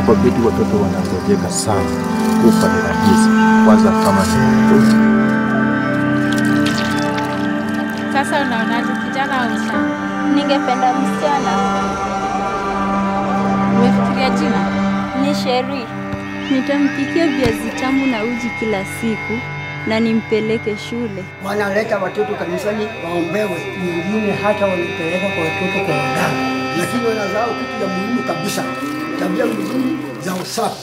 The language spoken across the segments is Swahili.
kwa beti watoto wanangojeka sana, kufa ni rahisi, kwanza kama ni mtoto. Sasa unaonaje, kijana au msichana? Ningependa msichana. Umefikiria jina? Ni Sheri. Nitampikia viazi tamu na uji kila siku na nimpeleke shule. wanaleta watoto kanisani waombewe, wengine hata wanapeleka kwa watoto kwa waganga, lakini wanazao kitu ya muhimu kabisa, tabia nzuri za usafi.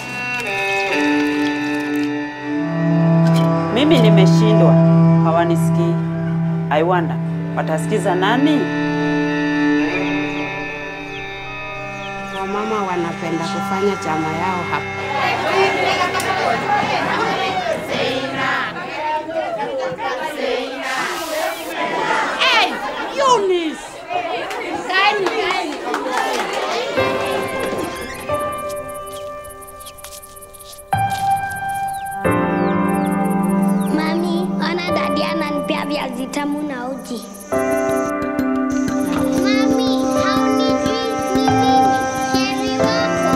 Mimi nimeshindwa, hawanisikii. I wonder watasikiza nani? Wamama wanapenda kufanya chama yao hapa. Mami, ona dadi ananipea viazi tamu na uji. Mami, haunijui ni mimi, Sheri wako.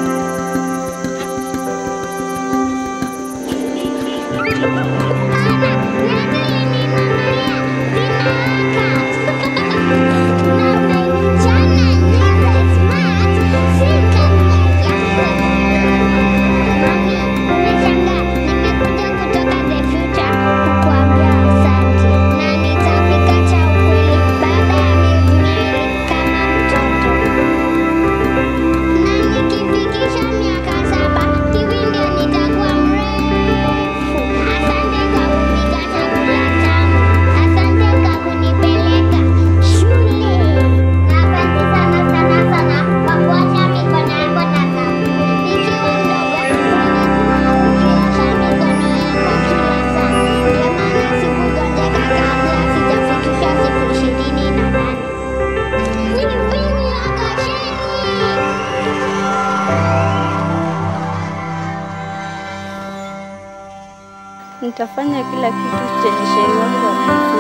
Ana, nani alininunulia? Zinawaka. Na umenichana niwe smart, si kama yako. Mami, umeshangaa, nimekuja kutoka the future kukuambia asante. Na nitapika cha ukweli baada ya miezi miwili kama mtoto. Na nikifikisha miaka saba, hivi ndio nitakuwa mrefu. Asante kwa kupika chakula tamu. Asante kwa kunipeleka shule. Na asante sana sana sana kwa kuosha mikono yako na sabuni. Nikiwa mdogo, ulikuwa ukiosha mikono yako kila saa. Ndio maana sikugonjeka kabla sijafikisha siku ishirini na nane. Ni mimi Akasheni. Nitafanya kila kitu chenye Sheri wangu ananifanya.